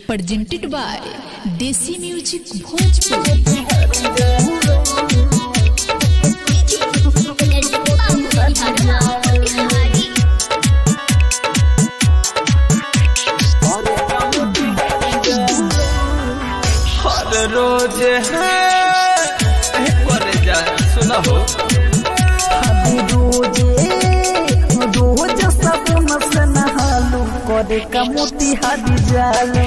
presented by Desi Music Bhojpur. हर रोज है पर जा सुना हो रोज सपन से नहालू करे का मोती हादी जालू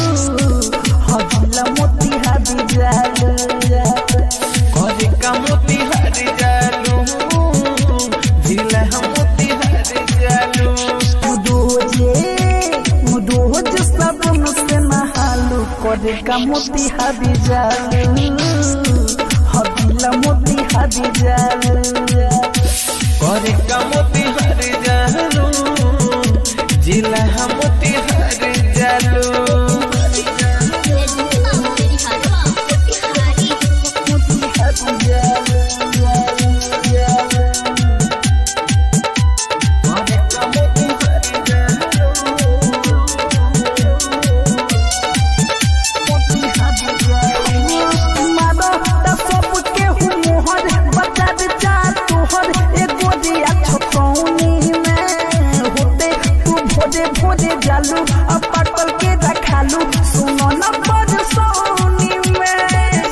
हजला मोती हादी जालू करे का मोती हर जालू जिला हम मोती हर जालू रोजे रोज सपन से नहालू करे का मोती हादी जालू हजला मोती हादी जालू करे का मोती हर जालू जिला हम मोती हर जालू करे का मोती हर जालू जालू अब पकड़ के रखालू सुनो न बड़ सोनी में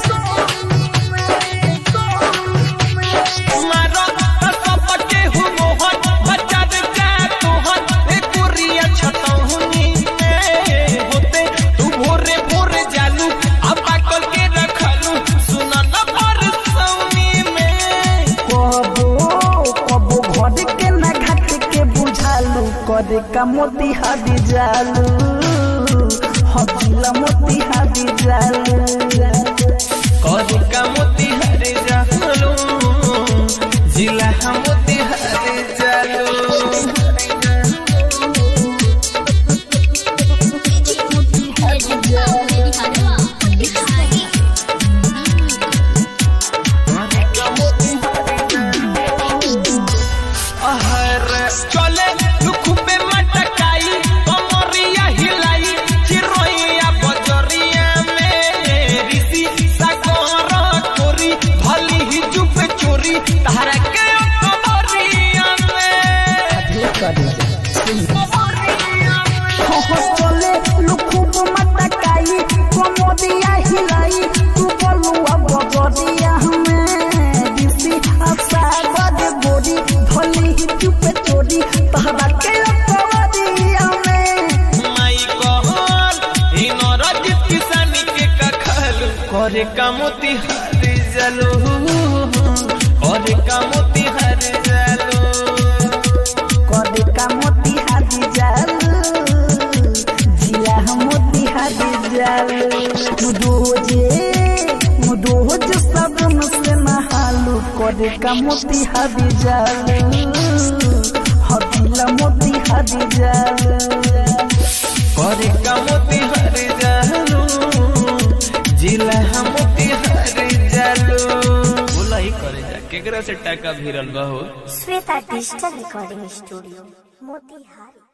मारो सबके हु मोहन बच्चा जा तोहन ए कुरिया छतहुनी में होते तू भोरे भोरे जालू अब पाकल के रखलू सुना न पर सौनी में कबो कबो घर के न घाट के बुझालू करे का मोती हादी जालू हजिला मोती हादी जालू करे का मोती हर जालू जिला हम मोती हर जालू हर चले लुखुबे मटकाई कमरिया हिलाई चिरोइया बजरिया में ऋषि सागर कोरी भली ही चुप चोरी तारा के कमरिया में चले लुखुब मटकाई कमोदिया हिलाई तू बोलू अब बगरिया में दिसी आशा बद गोरी भली ही चुप चोरी तहरा के कवरिया में माई कहल हिनर जित किसानी के कखल करे का मोती हर जलो करे का मोती हर जलो कदे का मोती हादी जालू जिला हम मोती हादी जालू मुदोजे मुदोज सबन से नहालू कदे का मोती हादी जालू हदिला मोती हादी जालू करे का मोती हर जालू जिला हम मोती हर जालू बोला ही करे जा केकरा से टाका भिरल बा हो Shweta digital recording studio Motihari